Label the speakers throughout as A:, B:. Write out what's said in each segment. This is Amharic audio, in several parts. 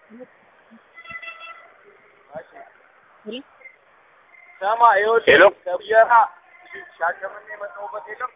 A: ስማ ይኸውልህ
B: ሄሎ
A: ከብየራ ሻሸመኔ የመጣሁበት የለም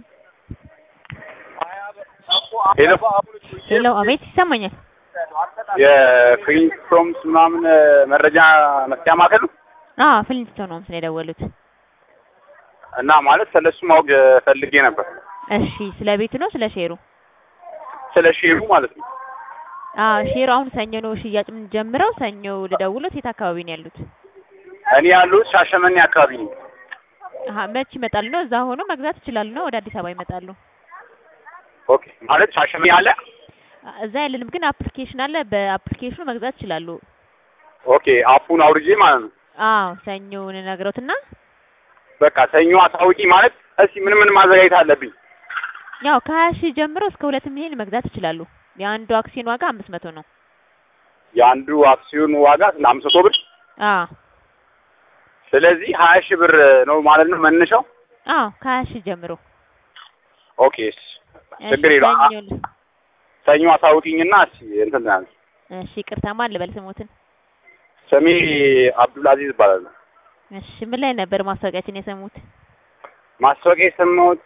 A: ሀያ ብር እኮ
B: ሄሎ
A: አበባ አሁን እኮ
C: ሄሎ፣ አቤት ይሰማኛል።
B: የፍሪንስቶምስ ምናምን መረጃ መስጫ ማዕከል ነው
C: አዎ ፍሊንስቶን ነው ምስል የደወሉት።
B: እና ማለት ስለሱ ማወቅ ፈልጌ ነበር።
C: እሺ፣ ስለ ቤቱ ነው ስለ ሼሩ?
B: ስለ ሼሩ ማለት ነው።
C: አዎ ሼሩ አሁን ሰኞ ነው ሽያጭ የምንጀምረው። ሰኞ ልደውሎት የት አካባቢ ነው ያሉት?
B: እኔ ያሉት ሻሸመኔ አካባቢ ነው።
C: አሀ መች ይመጣሉ ነው? እዛ ሆኖ መግዛት ይችላሉ ነው? ወደ አዲስ አበባ ይመጣሉ?
B: ኦኬ ማለት ሻሸመኔ አለ።
C: እዛ ያለንም ግን አፕሊኬሽን አለ። በአፕሊኬሽኑ መግዛት ይችላሉ።
B: ኦኬ አፑን አውርጄ ማለት ነው።
C: አዎ ሰኞ ነግረውትና
B: በቃ ሰኞ አሳውቂ ማለት እስኪ ምን ምን ማዘጋጀት አለብኝ?
C: ያው ከሀያ ሺህ ጀምሮ እስከ ሁለት ሚሊዮን መግዛት ይችላሉ። የአንዱ አክሲዮን ዋጋ አምስት መቶ ነው።
B: የአንዱ አክሲዮን ዋጋ ስለ አምስት መቶ ብር
C: አዎ
B: ስለዚህ ሀያ ሺህ ብር ነው ማለት ነው መነሻው።
C: አዎ ከሀያ ሺህ ጀምሮ
B: ኦኬ ችግር የለውም። አ-
C: ሰኞ
B: ሰኞ አሳውቂኝና እስኪ እንትን ያለ
C: እሺ ይቅርታ ማን ልበል ስሞትን?
B: ስሜ አብዱልአዚዝ ይባላል።
C: እሺ ምን ላይ ነበር ማስታወቂያችን የሰሙት?
B: ማስታወቂያ የሰማሁት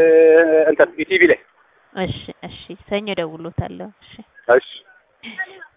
B: እንትን ኢቲቪ ላይ
C: እሺ እሺ ሰኞ ደውሎታለሁ። እሺ
B: እሺ